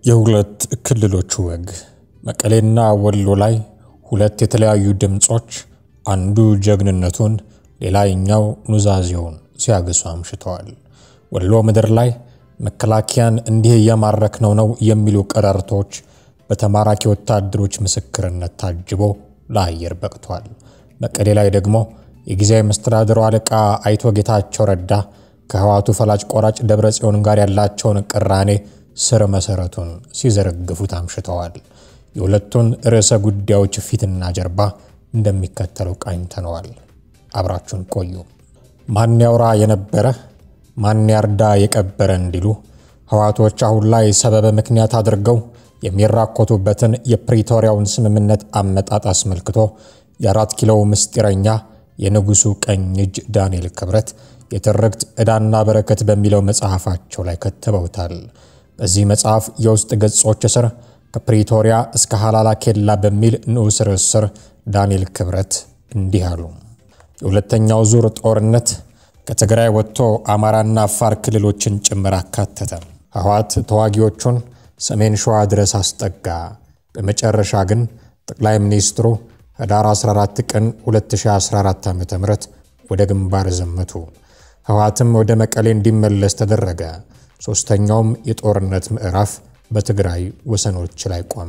የሁለት ክልሎች ወግ መቀሌና ወሎ ላይ ሁለት የተለያዩ ድምፆች፣ አንዱ ጀግንነቱን ሌላኛው ኑዛዜውን ሲያግሱ አምሽተዋል። ወሎ ምድር ላይ መከላከያን እንዲህ እየማረክነው ነው የሚሉ ቀረርቶች በተማራኪ ወታደሮች ምስክርነት ታጅቦ ለአየር በቅቷል። መቀሌ ላይ ደግሞ የጊዜያዊ መስተዳድሩ አለቃ አይቶ ጌታቸው ረዳ ከህዋቱ ፈላጭ ቆራጭ ደብረ ጽዮን ጋር ያላቸውን ቅራኔ ስር መሰረቱን ሲዘረግፉት አምሽተዋል። የሁለቱን ርዕሰ ጉዳዮች ፊትና ጀርባ እንደሚከተለው ቃኝተነዋል። አብራችሁን ቆዩ። ማን ያውራ የነበረ ማን ያርዳ የቀበረ እንዲሉ ህዋቶች አሁን ላይ ሰበበ ምክንያት አድርገው የሚራኮቱበትን የፕሪቶሪያውን ስምምነት አመጣጥ አስመልክቶ የአራት ኪሎው ምስጢረኛ የንጉሱ ቀኝ እጅ ዳንኤል ክብረት የትርክት ዕዳና በረከት በሚለው መጽሐፋቸው ላይ ከትበውታል። በዚህ መጽሐፍ የውስጥ ገጾች ስር ከፕሪቶሪያ እስከ ሐላላ ኬላ በሚል ንዑስ ርዕስ ስር ዳንኤል ክብረት እንዲህ አሉ። የሁለተኛው ዙር ጦርነት ከትግራይ ወጥቶ አማራና አፋር ክልሎችን ጭምር አካተተ። ህወሓት ተዋጊዎቹን ሰሜን ሸዋ ድረስ አስጠጋ። በመጨረሻ ግን ጠቅላይ ሚኒስትሩ ህዳር 14 ቀን 2014 ዓ ም ወደ ግንባር ዘመቱ። ህወሓትም ወደ መቀሌ እንዲመለስ ተደረገ። ሦስተኛውም የጦርነት ምዕራፍ በትግራይ ወሰኖች ላይ ቆመ።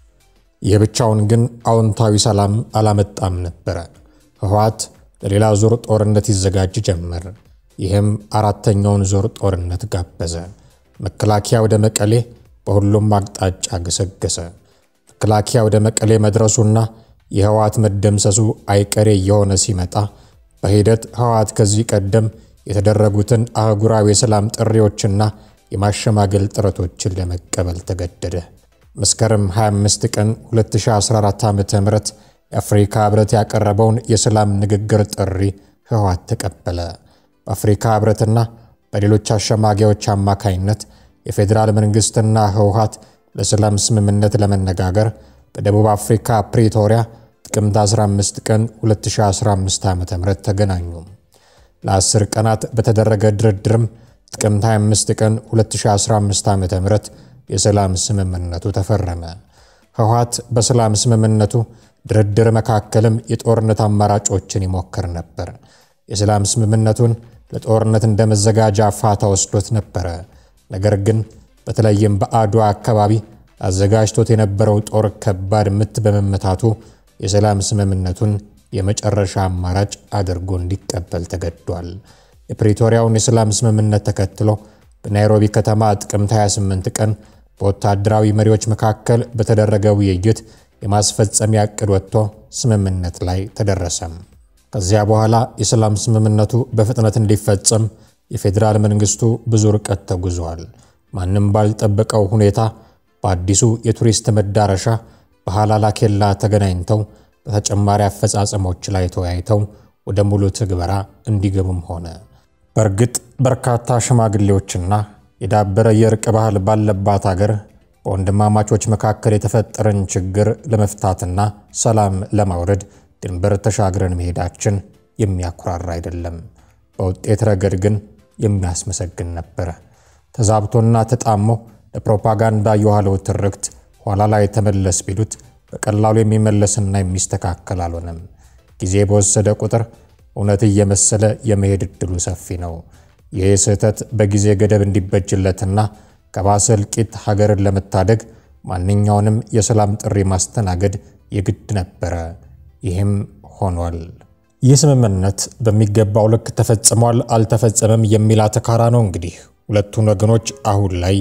ይህ ብቻውን ግን አዎንታዊ ሰላም አላመጣም ነበረ። ህወሓት ለሌላ ዙር ጦርነት ይዘጋጅ ጀመር። ይህም አራተኛውን ዙር ጦርነት ጋበዘ። መከላከያ ወደ መቀሌ በሁሉም አቅጣጫ ገሰገሰ። መከላከያ ወደ መቀሌ መድረሱና የህወሓት መደምሰሱ አይቀሬ እየሆነ ሲመጣ በሂደት ህወሓት ከዚህ ቀደም የተደረጉትን አህጉራዊ የሰላም ጥሪዎችና የማሸማገል ጥረቶችን ለመቀበል ተገደደ። መስከረም 25 ቀን 2014 ዓ ም የአፍሪካ ህብረት ያቀረበውን የሰላም ንግግር ጥሪ ህወሓት ተቀበለ። በአፍሪካ ህብረትና በሌሎች አሸማጊዎች አማካይነት የፌዴራል መንግሥትና ህወሓት ለሰላም ስምምነት ለመነጋገር በደቡብ አፍሪካ ፕሪቶሪያ ጥቅምት 15 ቀን 2015 ዓ ም ተገናኙ። ለአስር ቀናት በተደረገ ድርድርም ጥቅምት 25 ቀን 2015 ዓ ም የሰላም ስምምነቱ ተፈረመ። ህወሓት በሰላም ስምምነቱ ድርድር መካከልም የጦርነት አማራጮችን ይሞክር ነበር። የሰላም ስምምነቱን ለጦርነት እንደ መዘጋጃ ፋታ ወስዶት ነበረ። ነገር ግን በተለይም በአድዋ አካባቢ አዘጋጅቶት የነበረው ጦር ከባድ ምት በመመታቱ የሰላም ስምምነቱን የመጨረሻ አማራጭ አድርጎ እንዲቀበል ተገዷል። የፕሪቶሪያውን የሰላም ስምምነት ተከትሎ በናይሮቢ ከተማ ጥቅምት 28 ቀን በወታደራዊ መሪዎች መካከል በተደረገ ውይይት የማስፈጸሚያ ዕቅድ ወጥቶ ስምምነት ላይ ተደረሰም። ከዚያ በኋላ የሰላም ስምምነቱ በፍጥነት እንዲፈጸም የፌዴራል መንግስቱ ብዙ ርቀት ተጉዟል። ማንም ባልጠበቀው ሁኔታ በአዲሱ የቱሪስት መዳረሻ በሐላላ ኬላ ተገናኝተው በተጨማሪ አፈጻጸሞች ላይ ተወያይተው ወደ ሙሉ ትግበራ እንዲገቡም ሆነ። በእርግጥ በርካታ ሽማግሌዎችና የዳበረ የእርቅ ባህል ባለባት አገር በወንድማማቾች መካከል የተፈጠረን ችግር ለመፍታትና ሰላም ለማውረድ ድንበር ተሻግረን መሄዳችን የሚያኩራራ አይደለም። በውጤት ረገድ ግን የሚያስመሰግን ነበረ። ተዛብቶና ተጣሞ ለፕሮፓጋንዳ የዋለው ትርክት ኋላ ላይ ተመለስ ቢሉት በቀላሉ የሚመለስና የሚስተካከል አልሆነም። ጊዜ በወሰደ ቁጥር እውነት እየመሰለ የመሄድ ዕድሉ ሰፊ ነው። ይህ ስህተት በጊዜ ገደብ እንዲበጅለትና ከባሰ እልቂት ሀገርን ለመታደግ ማንኛውንም የሰላም ጥሪ ማስተናገድ የግድ ነበረ። ይህም ሆኗል። ይህ ስምምነት በሚገባው ልክ ተፈጽሟል አልተፈጸመም የሚል አተካራ ነው እንግዲህ ሁለቱን ወገኖች አሁን ላይ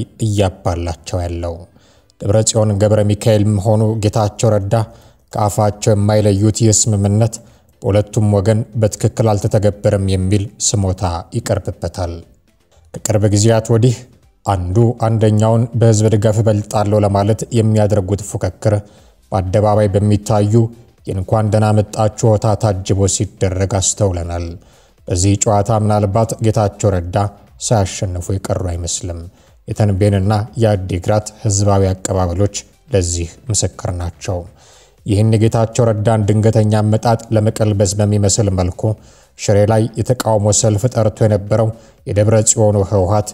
እያባላቸው ያለው። ደብረጽዮን ገብረ ሚካኤልም ሆኑ ጌታቸው ረዳ ከአፋቸው የማይለዩት ይህ ስምምነት በሁለቱም ወገን በትክክል አልተተገበረም የሚል ስሞታ ይቀርብበታል። ከቅርብ ጊዜያት ወዲህ አንዱ አንደኛውን በሕዝብ ድጋፍ እበልጣለሁ ለማለት የሚያደርጉት ፉክክር በአደባባይ በሚታዩ የእንኳን ደህና መጣችሁ ሆታ ታጅቦ ሲደረግ አስተውለናል። በዚህ ጨዋታ ምናልባት ጌታቸው ረዳ ሳያሸንፉ የቀሩ አይመስልም። የተንቤንና የአዲግራት ህዝባዊ አቀባበሎች ለዚህ ምስክር ናቸው። ይህን የጌታቸው ረዳን ድንገተኛ አመጣጥ ለመቀልበስ በሚመስል መልኩ ሽሬ ላይ የተቃውሞ ሰልፍ ጠርቶ የነበረው የደብረ ጽዮኑ ህወሓት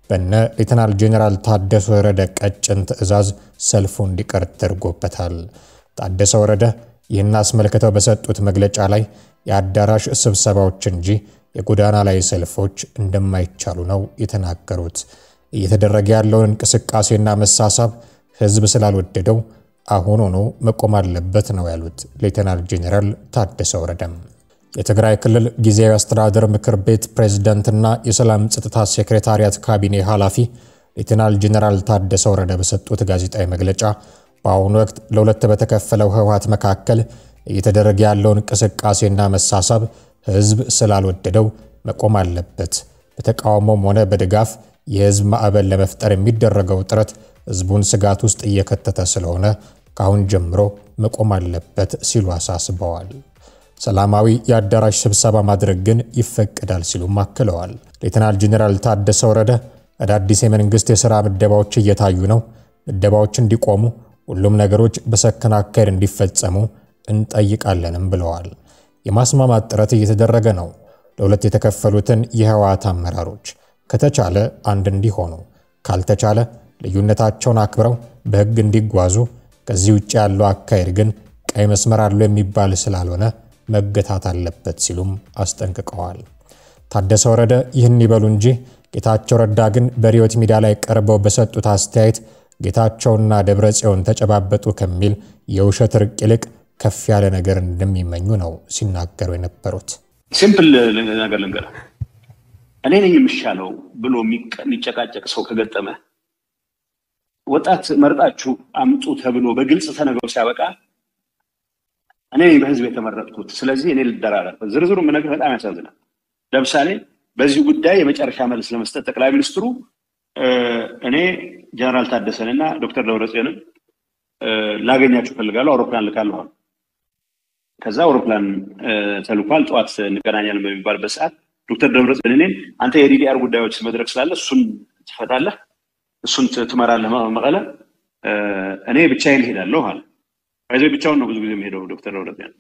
በነ ሌተናል ጄኔራል ታደሰ ወረደ ቀጭን ትዕዛዝ ሰልፉ እንዲቀር ተደርጎበታል። ታደሰ ወረደ ይህን አስመልክተው በሰጡት መግለጫ ላይ የአዳራሽ ስብሰባዎች እንጂ የጎዳና ላይ ሰልፎች እንደማይቻሉ ነው የተናገሩት። እየተደረገ ያለውን እንቅስቃሴና መሳሳብ ህዝብ ስላልወደደው አሁን ሆኖ መቆም አለበት ነው ያሉት ሌተናል ጄኔራል ታደሰ ወረደም። የትግራይ ክልል ጊዜያዊ አስተዳደር ምክር ቤት ፕሬዝዳንትና የሰላም ጸጥታ ሴክሬታሪያት ካቢኔ ኃላፊ ሌተናል ጄኔራል ታደሰ ወረደ በሰጡት ጋዜጣዊ መግለጫ በአሁኑ ወቅት ለሁለት በተከፈለው ህወሓት መካከል እየተደረገ ያለውን እንቅስቃሴና መሳሳብ ህዝብ ስላልወደደው መቆም አለበት። በተቃውሞም ሆነ በድጋፍ የህዝብ ማዕበል ለመፍጠር የሚደረገው ጥረት ህዝቡን ስጋት ውስጥ እየከተተ ስለሆነ ከአሁን ጀምሮ መቆም አለበት ሲሉ አሳስበዋል። ሰላማዊ የአዳራሽ ስብሰባ ማድረግ ግን ይፈቀዳል ሲሉም አክለዋል። ሌተናል ጄኔራል ታደሰ ወረደ አዳዲስ የመንግስት የሥራ ምደባዎች እየታዩ ነው፣ ምደባዎች እንዲቆሙ፣ ሁሉም ነገሮች በሰከነ አካሄድ እንዲፈጸሙ እንጠይቃለንም ብለዋል። የማስማማት ጥረት እየተደረገ ነው። ለሁለት የተከፈሉትን የህወሓት አመራሮች ከተቻለ አንድ እንዲሆኑ፣ ካልተቻለ ልዩነታቸውን አክብረው በህግ እንዲጓዙ፣ ከዚህ ውጭ ያለው አካሄድ ግን ቀይ መስመር አለው የሚባል ስላልሆነ መገታት አለበት ሲሉም አስጠንቅቀዋል። ታደሰ ወረደ ይህን ይበሉ እንጂ ጌታቸው ረዳ ግን በሪዮት ሚዲያ ላይ ቀርበው በሰጡት አስተያየት ጌታቸውና ደብረ ጽዮን ተጨባበጡ ከሚል የውሸት ርቅ ይልቅ ከፍ ያለ ነገር እንደሚመኙ ነው ሲናገሩ የነበሩት። ሲምፕል ነገር ልንገር፣ እኔ ነኝ የሚሻለው ብሎ የሚጨቃጨቅ ሰው ከገጠመ ወጣት መርጣችሁ አምጡ ተብሎ በግልጽ ተነግሮ ሲያበቃ እኔ በህዝብ የተመረጥኩት ስለዚህ እኔ ልደራረብ። ዝርዝሩ የምነግርህ በጣም ያሳዝናል። ለምሳሌ በዚህ ጉዳይ የመጨረሻ መልስ ለመስጠት ጠቅላይ ሚኒስትሩ እኔ ጀነራል ታደሰን እና ዶክተር ደብረጽዮንን ላገኛችሁ ፈልጋለሁ፣ አውሮፕላን ልካለሁ። ከዛ አውሮፕላን ተልኳል። ጠዋት እንገናኛለን በሚባልበት ሰዓት ዶክተር ደብረጽዮን እኔን አንተ የዲዲአር ጉዳዮች መድረክ ስላለ እሱን ትፈታለህ፣ እሱን ትመራለህ መቀለ፣ እኔ ብቻዬን እሄዳለሁ አለ። ከዚህ ብቻውን ነው ብዙ ጊዜ የሚሄደው ዶክተር ደብረጽዮን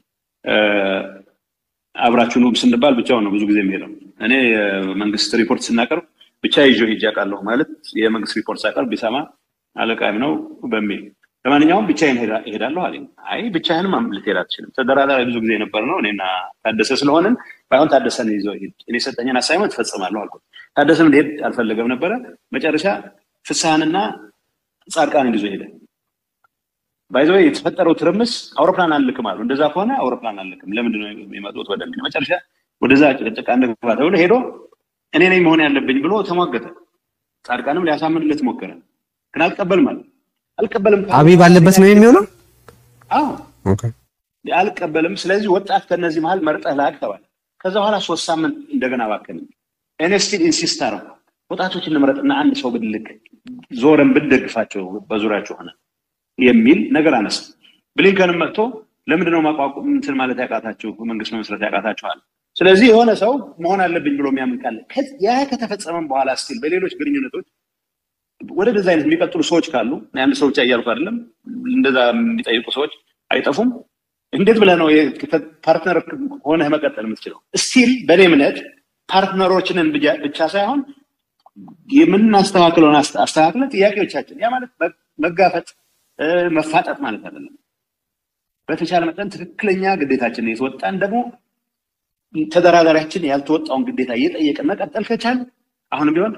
አብራችሁ ኑም ስንባል ብቻውን ነው ብዙ ጊዜ የሚሄደው። እኔ መንግስት ሪፖርት ስናቀርብ ብቻ ይዞ ሄጄ አውቃለሁ ማለት የመንግስት ሪፖርት ሳቀርብ ቢሰማ አለቃም ነው በሚል ለማንኛውም ብቻዬን እሄዳለሁ አለኝ። አይ ብቻህንም ልትሄድ አትችልም፣ ተደራዳሪ ብዙ ጊዜ የነበር ነው እኔና ታደሰ ስለሆንን ባይሆን ታደሰን ይዘው ሄድ፣ እኔ የሰጠኝን አሳይመንት እፈጽማለሁ አልኩት። ታደሰም ሊሄድ አልፈለገም ነበረ። መጨረሻ ፍስሐንና ጻድቃንን ይዞ ሄደ። ባይዘ የተፈጠረው ትርምስ አውሮፕላን አንልክም አሉ። እንደዛ ከሆነ አውሮፕላን አንልክም፣ ለምንድን ነው የሚመጡት ወደሚል መጨረሻ ወደዛ ጭቅጭቃ እንግባ ተብሎ ሄዶ እኔ ነኝ መሆን ያለብኝ ብሎ ተሟገተ። ጻድቃንም ሊያሳምንለት ሞከረ፣ ግን አልቀበልም አለ። አልቀበልም አብይ ባለበት ነው የሚሆነው። አዎ አልቀበልም። ስለዚህ ወጣት ከነዚህ መሀል መርጠህ ላክ ተባለ። ከዛ በኋላ ሶስት ሳምንት እንደገና ባከን። እኔ ስቲል ኢንሲስት አደረኩ፣ ወጣቶች እንምረጥና አንድ ሰው ብንልክ ዞረን ብንደግፋቸው በዙሪያቸው ሆነ የሚል ነገር አነሳ። ብሊንከንም መጥቶ ለምንድነው ማቋቋም እንትን ማለት ያቃታችሁ መንግስት መመስረት ያቃታችኋል? ስለዚህ የሆነ ሰው መሆን አለብኝ ብሎ የሚያምን ካለ ያ ከተፈጸመም በኋላ ስቲል በሌሎች ግንኙነቶች ወደ እንደዛ አይነት የሚቀጥሉ ሰዎች ካሉ አንድ ሰው ብቻ እያልኩ አይደለም፣ እንደዛ የሚጠይቁ ሰዎች አይጠፉም። እንዴት ብለህ ነው ፓርትነር ሆነህ መቀጠል የምትችለው? ስቲል በእኔ እምነት ፓርትነሮችንን ብቻ ሳይሆን የምናስተካክለውን አስተካክለ ጥያቄዎቻችን ያ ማለት መጋፈጥ መፋጠጥ ማለት አይደለም። በተቻለ መጠን ትክክለኛ ግዴታችንን የተወጣን ደግሞ ተደራዳሪያችን ያልተወጣውን ግዴታ እየጠየቅን መቀጠል ከቻል አሁንም ቢሆን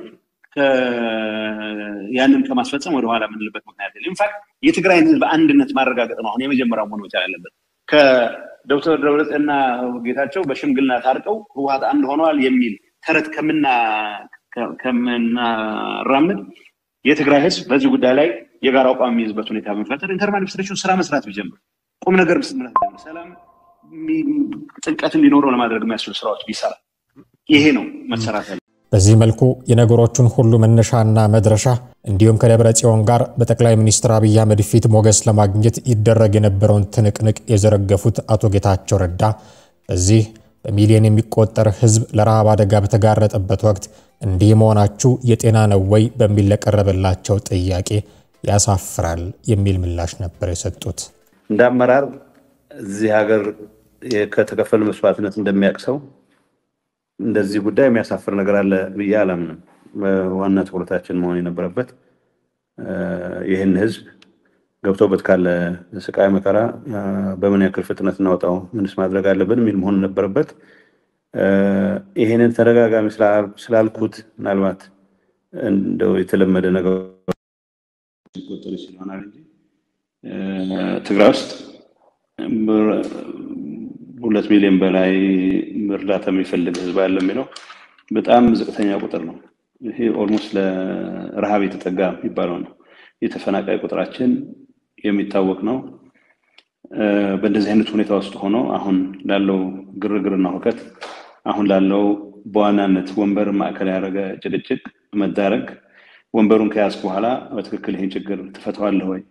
ያንን ከማስፈጸም ወደኋላ የምንልበት ምክንያት የለም። ኢንፋክት የትግራይን ህዝብ አንድነት ማረጋገጥ ነው አሁን የመጀመሪያው መሆን መቻል ያለበት። ከዶክተር ደብረጽዮንና ጌታቸው በሽምግልና ታርቀው ህወሓት አንድ ሆነዋል የሚል ተረት ከምናራምድ የትግራይ ህዝብ በዚህ ጉዳይ ላይ የጋራ አቋም የሚይዝበት ሁኔታ በመፈጠር ኢንተርም አድሚኒስትሬሽን ስራ መስራት ቢጀምር ቁም ነገር መስራት ቢጀምር ሰላም ጥልቀት እንዲኖረው ለማድረግ የሚያስችሉ ስራዎች ቢሰራ ይሄ ነው መሰራት ያለ። በዚህ መልኩ የነገሮቹን ሁሉ መነሻና መድረሻ እንዲሁም ከደብረ ጽዮን ጋር በጠቅላይ ሚኒስትር አብይ አህመድ ፊት ሞገስ ለማግኘት ይደረግ የነበረውን ትንቅንቅ የዘረገፉት አቶ ጌታቸው ረዳ በዚህ በሚሊዮን የሚቆጠር ህዝብ ለረሃብ አደጋ በተጋረጠበት ወቅት እንዲህ መሆናችሁ የጤና ነው ወይ በሚል ለቀረበላቸው ጥያቄ ያሳፍራል የሚል ምላሽ ነበር የሰጡት። እንደ አመራር እዚህ ሀገር ከተከፈለ መስዋዕትነት እንደሚያውቅ ሰው እንደዚህ ጉዳይ የሚያሳፍር ነገር አለ ብዬ አላምንም። ዋና ትኩረታችን መሆን የነበረበት ይህን ህዝብ ገብቶበት ካለ ስቃይ መከራ በምን ያክል ፍጥነት እናወጣው፣ ምንስ ማድረግ አለብን የሚል መሆን ነበረበት። ይህንን ተደጋጋሚ ስላልኩት ምናልባት እንደው የተለመደ ነገር ሊቆጠር ይችላል እንጂ ትግራይ ውስጥ ሁለት ሚሊዮን በላይ እርዳታ የሚፈልግ ህዝብ አለ የሚለው በጣም ዝቅተኛ ቁጥር ነው። ይሄ ኦልሞስት ለረሃብ የተጠጋ የሚባለው ነው። የተፈናቃይ ቁጥራችን የሚታወቅ ነው። በእንደዚህ አይነት ሁኔታ ውስጥ ሆኖ አሁን ላለው ግርግርና ሁከት አሁን ላለው በዋናነት ወንበር ማዕከል ያደረገ ጭቅጭቅ መዳረግ ወንበሩን ከያዝክ በኋላ በትክክል ይህን ችግር ትፈተዋለህ ወይ?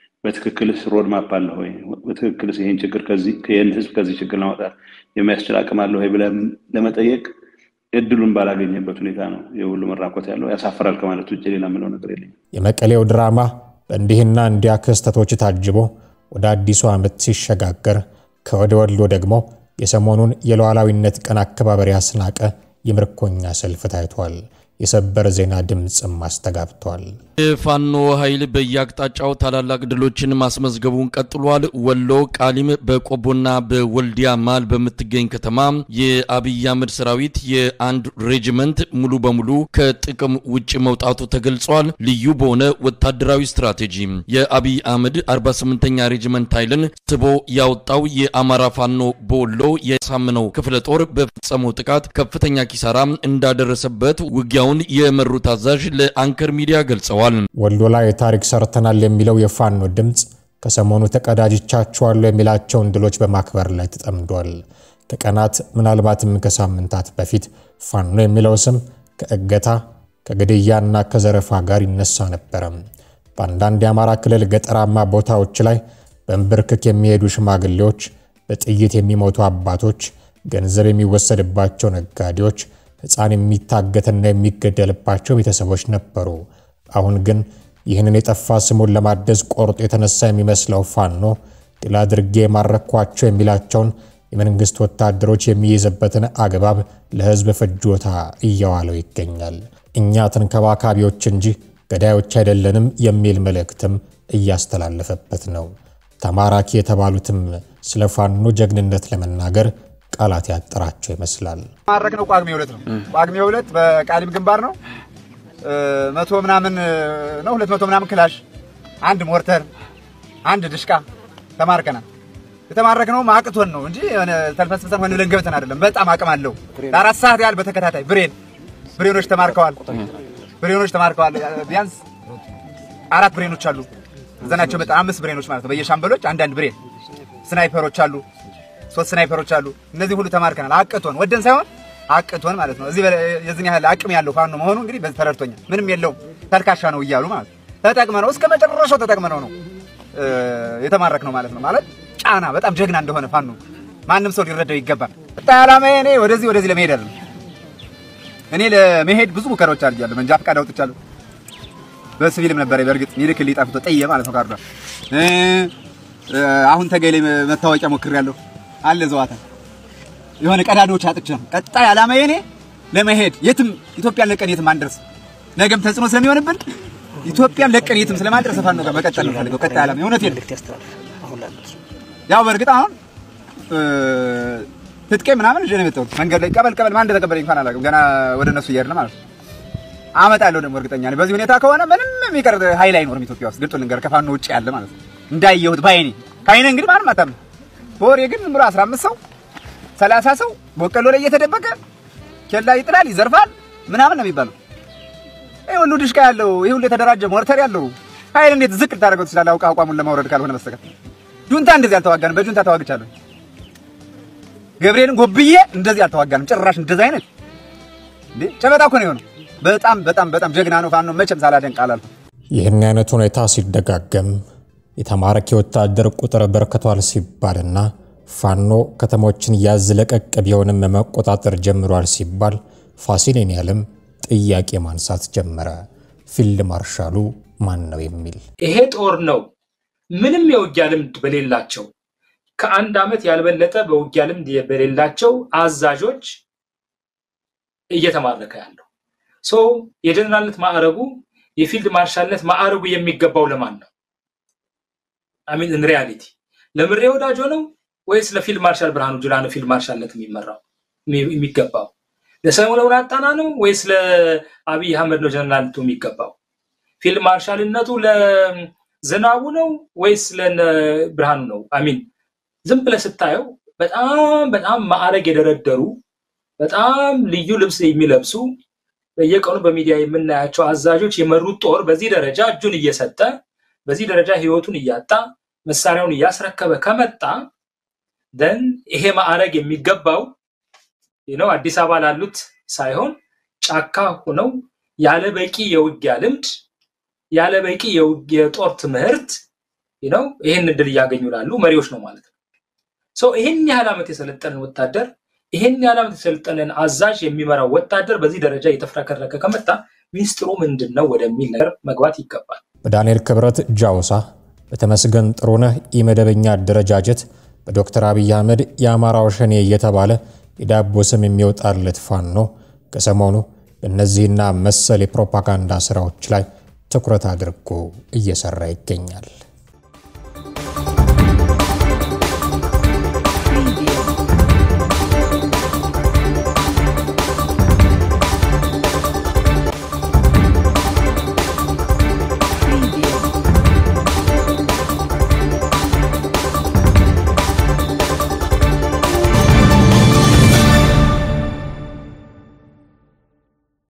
በትክክልስ ሮድማፕ አለ ወይ? በትክክልስ ይህን ችግር ይህን ህዝብ ከዚህ ችግር ለማውጣት የሚያስችል አቅም አለ ወይ ብለህ ለመጠየቅ እድሉን ባላገኘበት ሁኔታ ነው የሁሉ መራኮት ያለው። ያሳፍራል ከማለት ውጭ ሌላ የምለው ነገር የለኝም። የመቀሌው ድራማ በእንዲህና እንዲያ ክስተቶች ታጅቦ ወደ አዲሱ ዓመት ሲሸጋገር ከወደ ወሎ ደግሞ የሰሞኑን የሉዓላዊነት ቀን አከባበር ያስናቀ የምርኮኛ ሰልፍ ታይቷል። የሰበር ዜና ድምፅም አስተጋብቷል። የፋኖ ኃይል በየአቅጣጫው ታላላቅ ድሎችን ማስመዝገቡን ቀጥሏል። ወሎ ቃሊም፣ በቆቦና በወልዲያ መሃል በምትገኝ ከተማ የአብይ አህመድ ሰራዊት የአንድ ሬጅመንት ሙሉ በሙሉ ከጥቅም ውጭ መውጣቱ ተገልጿል። ልዩ በሆነ ወታደራዊ ስትራቴጂ የአብይ አህመድ 48ኛ ሬጅመንት ኃይልን ስቦ ያወጣው የአማራ ፋኖ በወሎ የሳምነው ክፍለ ጦር በፈጸመው ጥቃት ከፍተኛ ኪሳራ እንዳደረሰበት ውጊያውን የመሩት አዛዥ ለአንከር ሚዲያ ገልጸዋል። ወሎ ላይ ታሪክ ሰርተናል የሚለው የፋኖ ድምፅ ከሰሞኑ ተቀዳጅቻቸዋለሁ የሚላቸውን ድሎች በማክበር ላይ ተጠምዷል። ከቀናት ምናልባትም ከሳምንታት በፊት ፋኖ የሚለው ስም ከእገታ ከግድያና ከዘረፋ ጋር ይነሳ ነበረ። በአንዳንድ የአማራ ክልል ገጠራማ ቦታዎች ላይ በንብርክክ የሚሄዱ ሽማግሌዎች፣ በጥይት የሚሞቱ አባቶች፣ ገንዘብ የሚወሰድባቸው ነጋዴዎች ሕፃን የሚታገትና የሚገደልባቸው ቤተሰቦች ነበሩ። አሁን ግን ይህንን የጠፋ ስሙን ለማደስ ቆርጦ የተነሳ የሚመስለው ፋኖ ድል አድርጌ የማረኳቸው የሚላቸውን የመንግሥት ወታደሮች የሚይዝበትን አግባብ ለሕዝብ ፍጆታ እየዋለው ይገኛል። እኛ ተንከባካቢዎች እንጂ ገዳዮች አይደለንም የሚል መልእክትም እያስተላለፈበት ነው። ተማራኪ የተባሉትም ስለ ፋኖ ጀግንነት ለመናገር ቃላት ያጠራቸው ይመስላል። ማድረግ ነው። ጳጉሜ ሁለት ነው። ጳጉሜ ሁለት በቃሊም ግንባር ነው። መቶ ምናምን ነው ሁለት መቶ ምናምን ክላሽ፣ አንድ ሞርተር፣ አንድ ድሽቃ ተማርከናል። የተማረክነው አቅቶን ነው እንጂ የሆነ ተልፈስፍሰን ሆነ ብለን ገብተን አይደለም። በጣም አቅም አለው። ለአራት ሰዓት ያህል በተከታታይ ብሬን ብሬኖች ተማርከዋል። ብሬኖች ተማርከዋል። ቢያንስ አራት ብሬኖች አሉ ዘናቸው በጣም አምስት ብሬኖች ማለት ነው። በየሻምበሎች አንዳንድ ብሬን ስናይፐሮች አሉ ሶስት ስናይፐሮች አሉ። እነዚህ ሁሉ ተማርከናል። አቅቶን ወደን ሳይሆን አቅቶን ማለት ነው። እዚህ የዚህን ያህል አቅም ያለው ፋኖ መሆኑ እንግዲህ በዚህ ተረድቶኛል። ምንም የለውም ተልካሻ ነው እያሉ ማለት ተጠቅመ ነው እስከ መጨረሻው ተጠቅመ ነው ነው የተማረክ ነው ማለት ነው። ማለት ጫና በጣም ጀግና እንደሆነ ፋኖ ማንም ሰው ሊረዳው ይገባል። ጣ ዓላማዬ እኔ ወደዚህ ወደዚህ ለመሄድ አይደለም። እኔ ለመሄድ ብዙ ሙከራዎች አድርጌያለሁ። መንጃ ፈቃድ አውጥቻለሁ። በሲቪልም ነበር በእርግጥ ይልክልኝ ጣፍቶ ጠየ ማለት ነው ካርዷ አሁን ተገሌ መታወቂያ ሞክሬያለሁ አለ ዘዋታ የሆነ ቀዳዳዎች አጥቼ ነው። ቀጣይ ዓላማዬ እኔ ለመሄድ የትም ኢትዮጵያን ለቀን የትም አንደርስ። ነገም ተጽዕኖ ስለሚሆንብን ኢትዮጵያን ለቀን የትም ስለማንደርስ ፋኖ ጋር መቀጠል ነው ፈልገው ቀጣይ ዓላማ እውነቴን ነው። ያው በእርግጥ አሁን ትጥቄ ምናምን ይዤ ነው የመጣሁት። መንገድ ላይ ቀበል ቀበል ማን እንደተቀበለኝ እንኳን አላውቅም። ገና ወደ እነሱ እየሄድን ማለት ነው። አመጣለሁ ደግሞ እርግጠኛ ነኝ። በዚህ ሁኔታ ከሆነ ምንም የሚቀር ኃይል አይኖርም ኢትዮጵያ ውስጥ ግልጡን ልንገር፣ ከፋኖ ውጭ ያለ ማለት ነው። እንዳየሁት ባይኔ ካይነ እንግዲህ ማንም አታምንም። በወሬ ግን ዝም ብሎ 15 ሰው 30 ሰው በቆሎ ላይ እየተደበቀ ኬላ ይጥላል፣ ይዘርፋል ምናምን ነው የሚባለው። ይሄ ሁሉ ድሽቃ ያለው ይሄ ሁሉ የተደራጀ ሞርተር ያለው ኃይል እንዴት ዝቅ ልታደርገው ትችላለህ? አውቃ አቋሙን ለማውረድ ካልሆነ በስተቀር ጁንታ እንደዚህ አልተዋጋንም። በጁንታ ተዋግቻለሁ። ገብርኤልን ጎብዬ እንደዚህ አልተዋጋንም። ጭራሽ እንደዚህ አይነት እንዴ ጨበጣ እኮ ነው የሆነው። በጣም በጣም በጣም ጀግና ነው ፋኖ። መቼም ሳላደንቅ አላልኩም። ይህን አይነት ሁኔታ ሲደጋገም የተማረኪ ወታደር ቁጥር በርክቷል ሲባልና ፋኖ ከተሞችን ያዝ ለቀቅ ቢሆንም መቆጣጠር ጀምሯል ሲባል ፋሲሌን ያለም ጥያቄ ማንሳት ጀመረ። ፊልድ ማርሻሉ ማን ነው የሚል ይሄ ጦር ነው ምንም የውጊያ ልምድ በሌላቸው ከአንድ ዓመት ያልበለጠ በውጊያ ልምድ በሌላቸው አዛዦች እየተማረከ ያለው። ሶ የጀነራልነት ማዕረጉ የፊልድ ማርሻልነት ማዕረጉ የሚገባው ለማን ነው? አሚን ኢን ሪያሊቲ ለምሬ ወዳጆ ነው ወይስ ለፊልድ ማርሻል ብርሃኑ ጁላ ነው ፊልድ ማርሻልነት የሚመራው የሚገባው? ለሰለሞን አጣና ነው ወይስ ለአብይ አህመድ ነው ጀነራልነቱ የሚገባው? ፊልድ ማርሻልነቱ ለዝናቡ ነው ወይስ ለብርሃኑ ነው? አሚን ዝም ብለህ ስታየው በጣም በጣም ማዕረግ የደረደሩ በጣም ልዩ ልብስ የሚለብሱ በየቀኑ በሚዲያ የምናያቸው አዛዦች የመሩት ጦር በዚህ ደረጃ እጁን እየሰጠ በዚህ ደረጃ ህይወቱን እያጣ መሳሪያውን እያስረከበ ከመጣ ደን ይሄ ማዕረግ የሚገባው ነው አዲስ አበባ ላሉት ሳይሆን ጫካ ሆነው ያለ በቂ የውጊያ ልምድ ያለ በቂ የጦር ትምህርት ነው ይህን እድል እያገኙ ላሉ መሪዎች ነው ማለት ነው። ሰው ይህን ያህል ዓመት የሰለጠንን ወታደር ይህን ያህል ዓመት የሰለጠንን አዛዥ የሚመራው ወታደር በዚህ ደረጃ እየተፍረከረከ ከመጣ ሚኒስትሩ ምንድን ነው ወደሚል ነገር መግባት ይገባል። በዳንኤል ክብረት ጃውሳ፣ በተመስገን ጥሩነህ ኢመደበኛ አደረጃጀት፣ በዶክተር አብይ አህመድ የአማራው ሸኔ እየተባለ የዳቦ ስም የሚወጣለት ፋኖ ከሰሞኑ በእነዚህና መሰል የፕሮፓጋንዳ ስራዎች ላይ ትኩረት አድርጎ እየሰራ ይገኛል።